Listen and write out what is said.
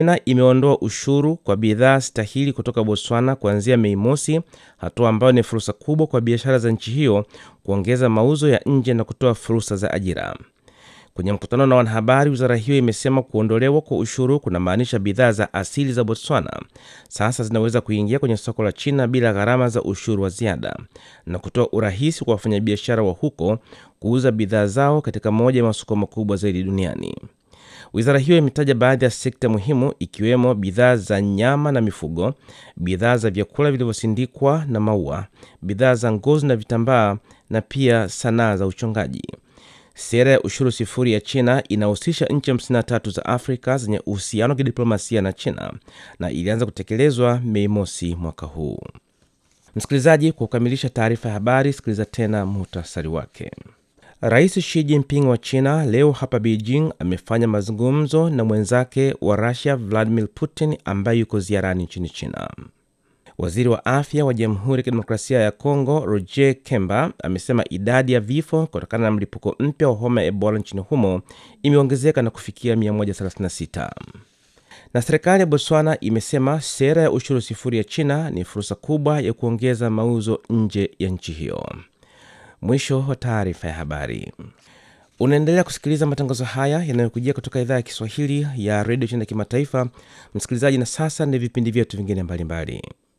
China imeondoa ushuru kwa bidhaa stahili kutoka Botswana kuanzia Mei Mosi, hatua ambayo ni fursa kubwa kwa biashara za nchi hiyo kuongeza mauzo ya nje na kutoa fursa za ajira. Kwenye mkutano na wanahabari, wizara hiyo imesema kuondolewa kwa ushuru kunamaanisha bidhaa za asili za Botswana sasa zinaweza kuingia kwenye soko la China bila gharama za ushuru wa ziada na kutoa urahisi kwa wafanyabiashara wa huko kuuza bidhaa zao katika moja ya masoko makubwa zaidi duniani. Wizara hiyo imetaja baadhi ya sekta muhimu ikiwemo bidhaa za nyama na mifugo, bidhaa za vyakula vilivyosindikwa na maua, bidhaa za ngozi na vitambaa na pia sanaa za uchongaji. Sera ya ushuru sifuri ya China inahusisha nchi 53 za Afrika zenye uhusiano wa kidiplomasia na China na ilianza kutekelezwa Mei Mosi mwaka huu. Msikilizaji, kwa kukamilisha taarifa ya habari, sikiliza tena muhtasari wake. Rais Xi Jinping wa China leo hapa Beijing amefanya mazungumzo na mwenzake wa Russia Vladimir Putin ambaye yuko ziarani nchini China. Waziri wa afya wa Jamhuri ya Kidemokrasia ya Kongo Roger Kemba amesema idadi ya vifo kutokana na mlipuko mpya wa homa ya Ebola nchini humo imeongezeka na kufikia 136. Na serikali ya Botswana imesema sera ya ushuru sifuri ya China ni fursa kubwa ya kuongeza mauzo nje ya nchi hiyo. Mwisho wa taarifa ya habari. Unaendelea kusikiliza matangazo haya yanayokujia kutoka idhaa ya Kiswahili ya redio China kimataifa, msikilizaji. Na sasa ni vipindi vyetu vingine mbalimbali.